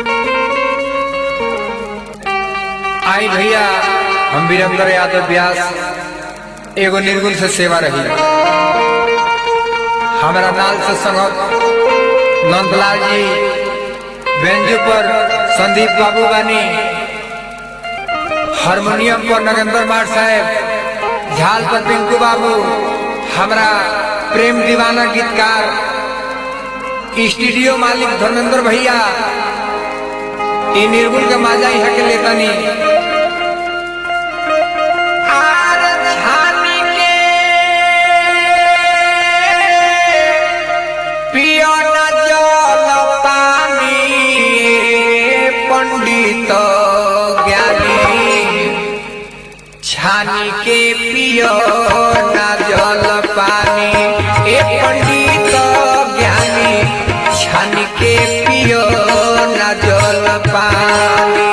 आई भैया हम वीरेंद्र यादव व्यास एगो निर्गुण से सेवा रही हमारा नाल से संगत नंदलाल जी बेंजू पर संदीप बाबू बानी हारमोनियम पर नरेंद्र मार साहेब झाल पर पिंकू बाबू हमारा प्रेम दीवाना गीतकार स्टूडियो मालिक धर्मेंद्र भैया ई निर्गुण के माजा यहाँ के लेतानी आर छानी के पियो न जल पानी पंडित ज्ञानी छानी के पियो न जल पानी ए पंडित ज्ञानी छानी के पियो न जल पानी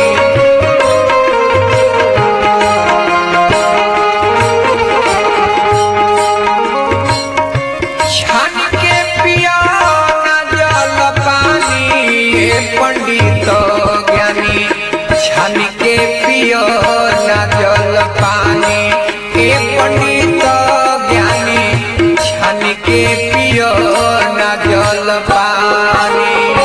छान के पिया न जल पानी ए पंडित ज्ञानी छान के पियो न जल पानी ए पंडित ज्ञानी छान के पियो न जल पानी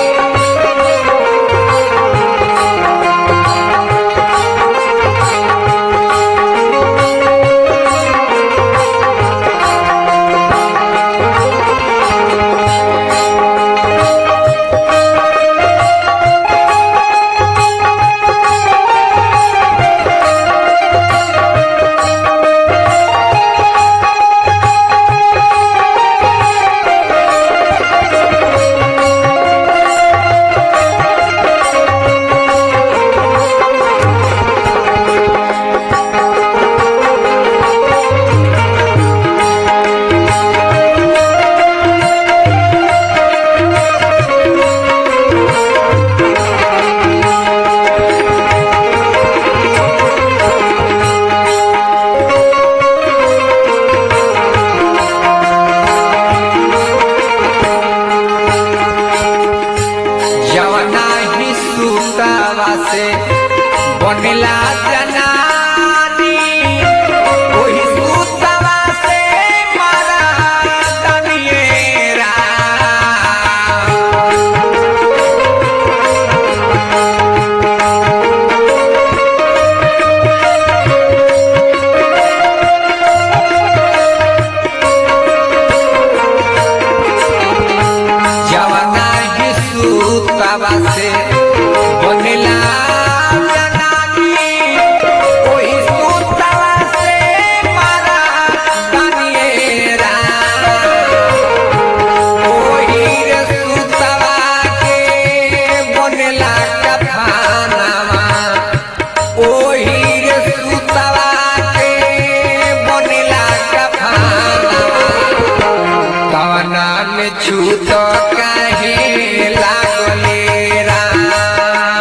जवना ही सुतावा से बनेला जनानी ओही सुतावा से मारा दनिएरा जवना ही सुतावा से बनेला जनानी ओही सुतावा से मारा दनिएरा ओही रे सुतावा के बनेला कफानावा ओही रे सुतावा के बनेला कफानावा कवना में छूत काहे लागले राम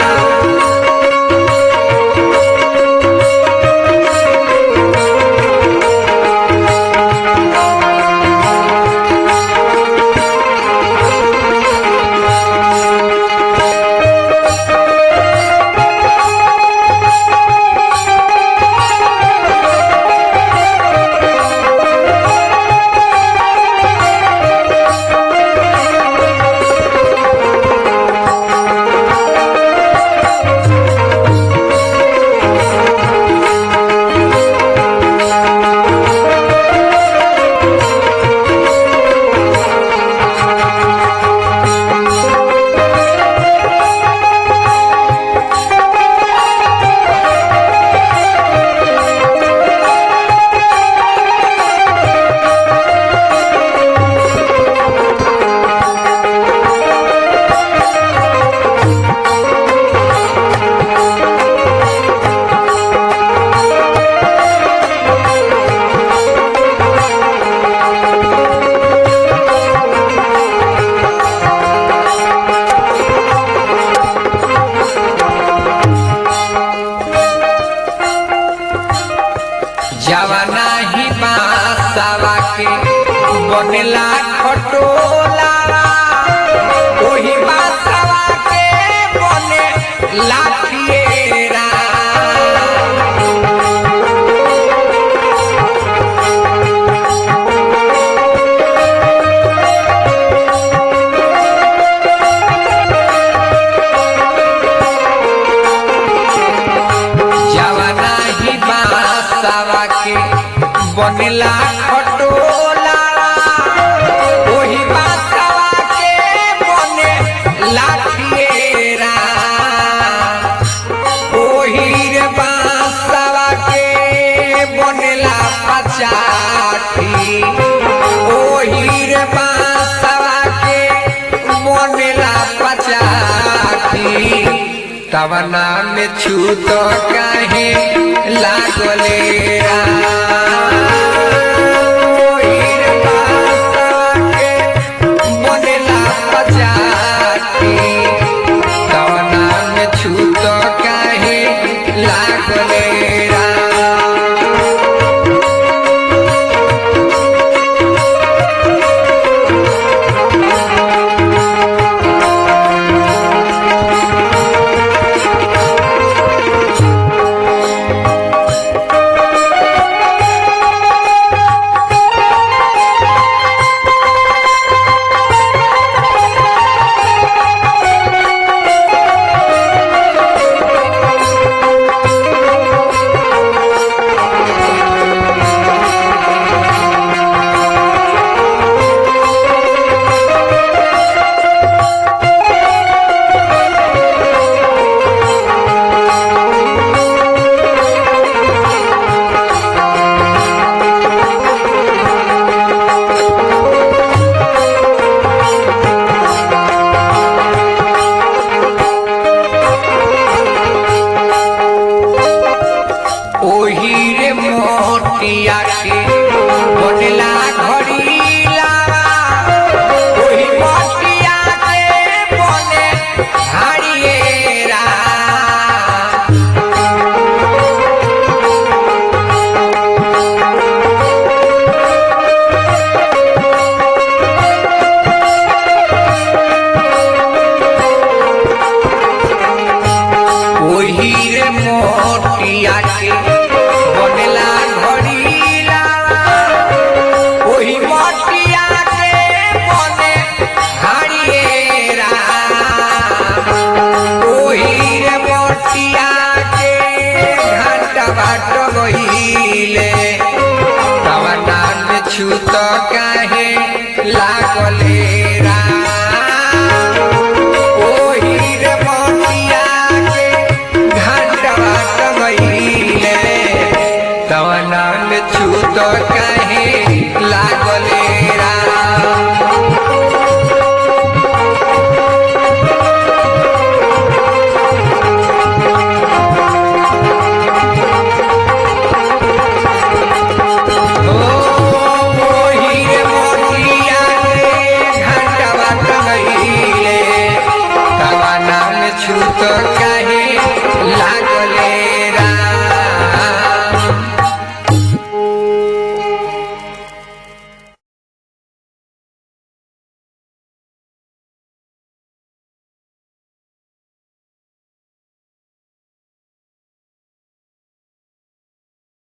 जवना ही बासावा के बनेला खटोला ओही बासावा के के बनेला खटोला ओही बासवा के बने लाठिएरा ओही रे बासवा के बनेला पचाठी ओही रे बासवा के बनेला पचाठी तवना में छूत काहे लागले रा